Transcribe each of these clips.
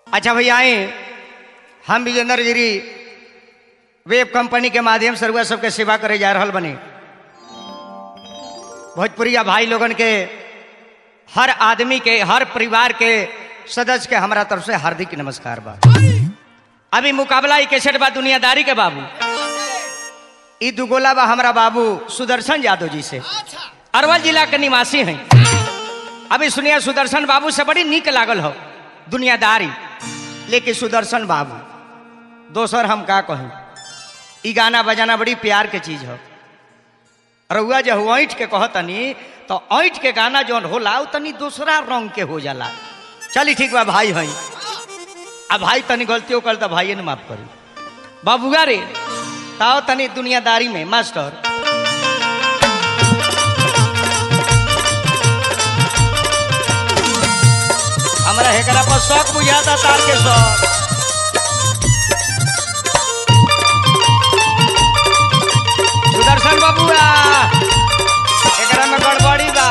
अच्छा भैया आए हम विजेंद्र गिरी वेब कंपनी के माध्यम से रुआ सबके सेवा करे जा रहल बनी भोजपुरिया भाई लोगन के हर आदमी के हर परिवार के सदस्य के हमारा तरफ से हार्दिक नमस्कार बा अभी मुकाबला ई कैसेट बा दुनियादारी के बाबू ई दुगोला बा हमारा बाबू सुदर्शन यादव जी से अरवल जिला के निवासी हैं अभी सुनिए सुदर्शन बाबू से बड़ी नीक लागल हो दुनियादारी लेकिन सुदर्शन बाबू दोसर हम का कहूँ ई गाना बजाना बड़ी प्यार के चीज हो रउआ जब ऐठ के कहतनी तो ऐठ के गाना जौन होला उ तनी दूसरा रंग के हो जाला चली ठीक बा भाई हई अब भाई तनी गलतियों कर तो भाई ने माफ करी बाबूगा रे ताओ तनी दुनियादारी में मास्टर हमरा हेकरा पर शौक बुझाता तार के शौक सुदर्शन बाबूआ एकरा में गड़बड़ी बा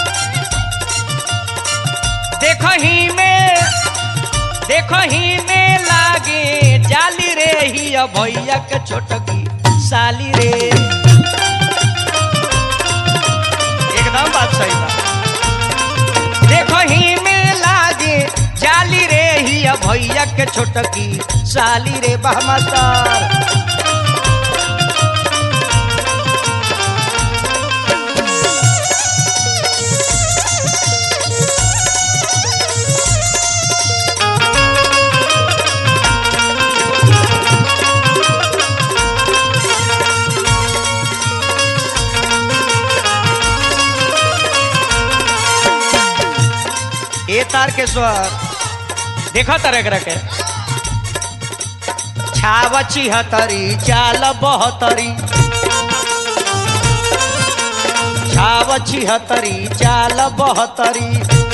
देखो ही में देखो ही में लागे जाली रे ही भैया के छोटकी साली रे एकदम बात सही बा देखो ही में लागे जाली रे ही भैया के छोटकी साली रे बहमस्तर ए तार के स्वर देखा तरह तरह के छाव छिहतरी चाल बहतरी छाव छिहतरी चाल बहतरी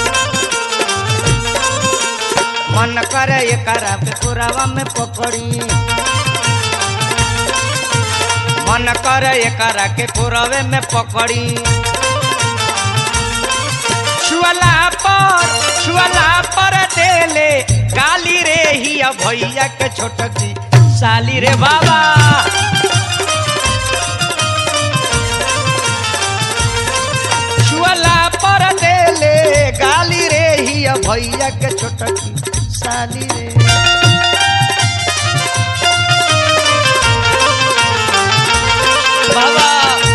मन करे एकरा पे पुरावा में पकड़ी मन करे एकरा के पुरावे में पकड़ी छुअला पर छुअला पर देले गाली रे ही भैया के छोटकी साली रे बाबा छुअला पर देले गाली रे ही भैया के छोटकी साली रे बाबा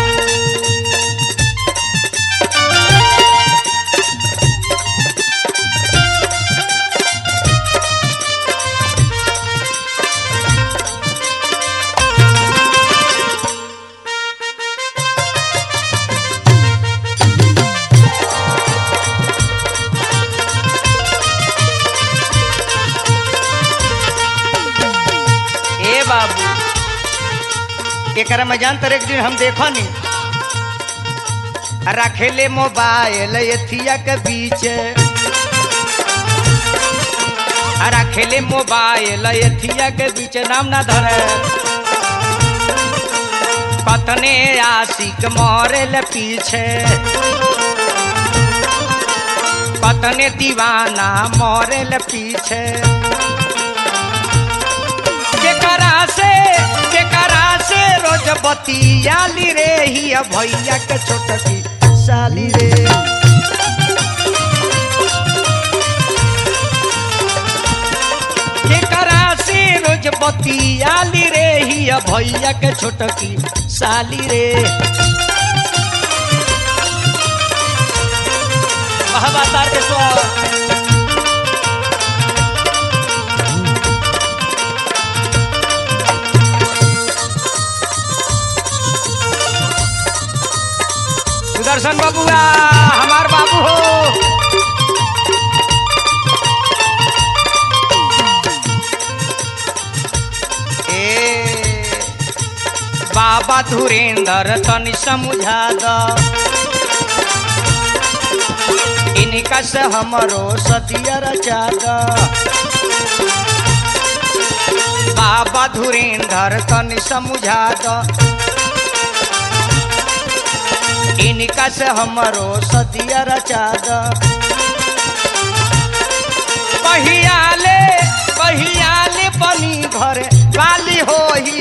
ए बाबू एकरा में जान तर एक दिन हम देखो नी रखेले मोबाइल एथिया के बीच रखेले मोबाइल एथिया के बीच नाम ना धरे कतने आशिक मरेल पीछे कतने दीवाना मरेल पीछे केकरा से केकरा से रोज बतियाली रे ही भैया के छोटकी साली रे केकरा से रोज बतियाली रे ही भैया के छोटकी साली रे महाबातार के स्वर सुदर्शन बाबूआ हमार बाबू हो ए बाबा धुरेंद्र तनि समझा द इनका से हमरो सतिया रचा द बाबा धुरेंद्र तनि समझा द इनका से हमरो सतिया रचा द पहियाले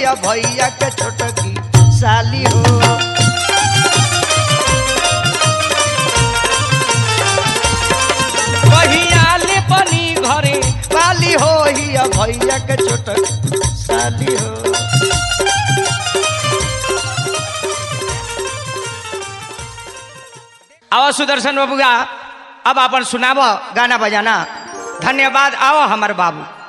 हिया भैया के छोटकी साली हो कहियाले पनि घरे बाली हो हिया भैया के छोटक साली हो आओ सुदर्शन बाबूगा अब अपन सुनाबो गाना बजाना धन्यवाद आओ हमार बाबू